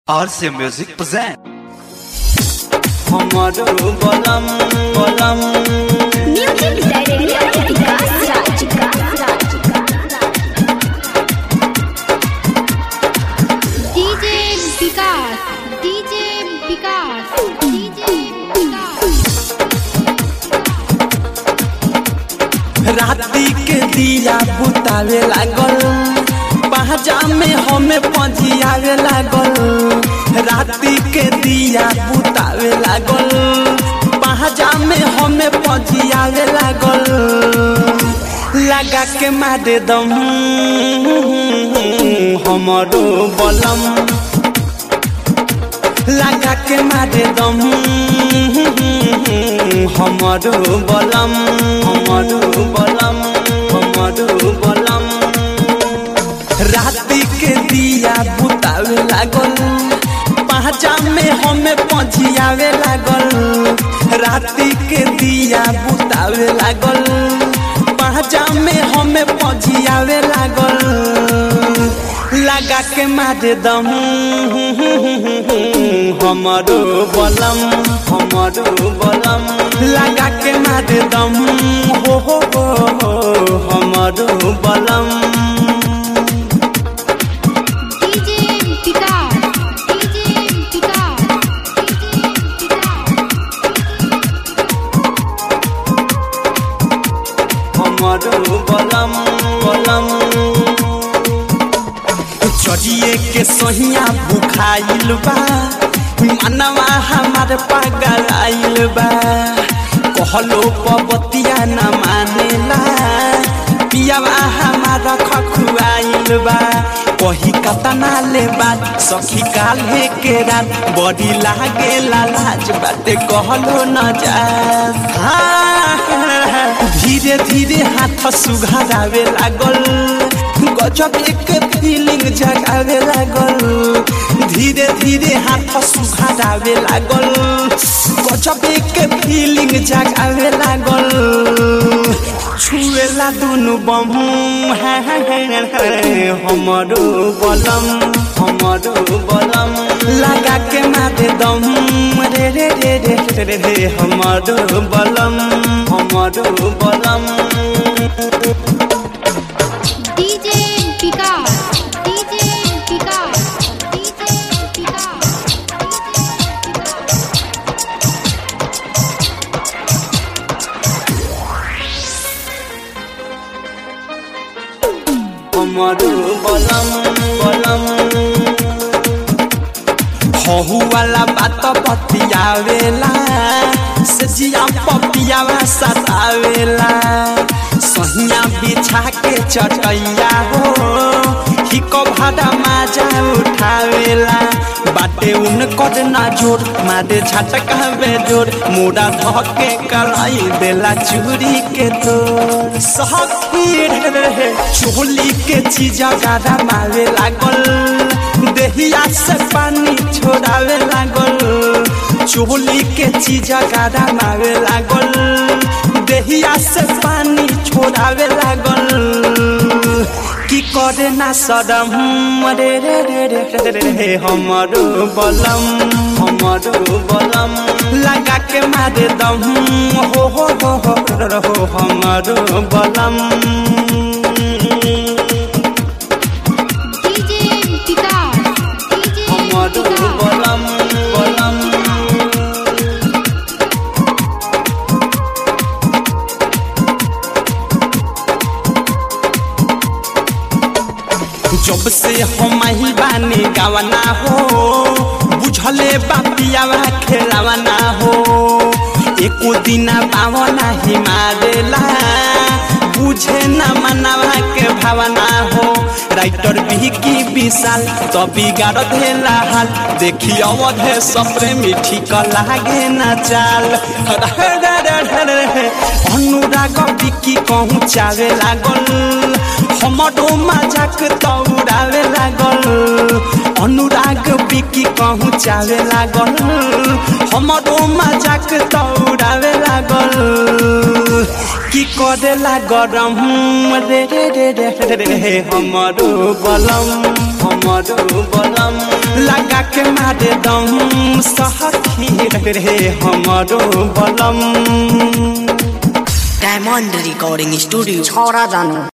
RC Music present. हमारो बलम बलम Music director Vikas Raj. DJ Vikas, DJ Vikas, DJ Vikas. राती के दिया बुतावे लागल पहजा में हमें पजियावे लागल राती के दिया बुतावे लागल पहजा में हमें पजियावे लागल लगा के मारे दम हमारो बलम लगा के मारे दम हमारो बलम हमारो बलम हमारो बलम राती के दिया बुतावे लागल पहचा में हमें पजियावे लागल राती के दिया बुतावे लागल पहचा में हमें पजियावे लागल लगा के मारे दम हमारो बलम हमारो बलम लगा के मारे दम हो हो हो हो, हमारो बलम DJ Vikas, DJ Vikas, DJ Vikas. हमारो बलम बलम चढ़िए के सहिया बुखाइल बा मनवा हमार पागल आइल बा कहलो पबतिया न मानेला पियावा हमारा खखुआइल बा कही कतना ले बात सखी काल्हे के रात बड़ी लागे लाज बाटे कहलो न जा धीरे धीरे हाथ सुघारावे लागल गजब एक फीलिंग जगावे लागल धीरे धीरे हाथ सुघारावे लागल गजब एक फीलिंग जगावे लागल छुएला दुनु बम हमारो बलम हमारो बलम लगा के मारे दम रे रे रे रे रे रे रे हमारो बलम हमारो बलम DJ Vikas, DJ Vikas, DJ Vikas. हमारो बलम बलम हहु वाला बात पतियावेला सजिया पपियावा सतावेला सहिया बिछा के चटैया हो हिको भाड़ा माजा उठावेला बाटे उन कद ना जोर मारे झटका बे जोर मुड़ा धके कलाई देला चूड़ी के तोर सखी रे चोली के चीज गाड़ा मारे लागल देहिया से पानी छोड़ावे लागल चोली के चीज गाड़ा मारे लागल देहिया से पानी छोड़ावे लागल की करे ना सदम रे रे रे रे रे रे रे हमारो बलम हमारो बलम लगा के मारे दम हो हो हो हो रो हो हमारो बलम DJ Vikas, DJ हमारो Vikas. बलम बलम जब से हम ही बानी गावना हो बुझले बापियावा खेलावना हो एको दिना पावना ही मारेला बुझे न मनावा के भावना हो राइटर भी की विशाल तो बिगाड़ देला हाल देखी अवधे सपरे मिठी क लागे न चाल अनुराग बिकी कहूँ चावे लागल हमारो मजाक तौरावे लागल अनुराग बिकी कहूँ चावे लागल हमारो मजाक तौरावे लागल कि कि करेला गरम रे रे रे रे रे रे हमरो बलम हमरो बलम लगा के मारे दम सहखी रे रे हमरो बलम डायमंड रिकॉर्डिंग स्टूडियो छोरा जानो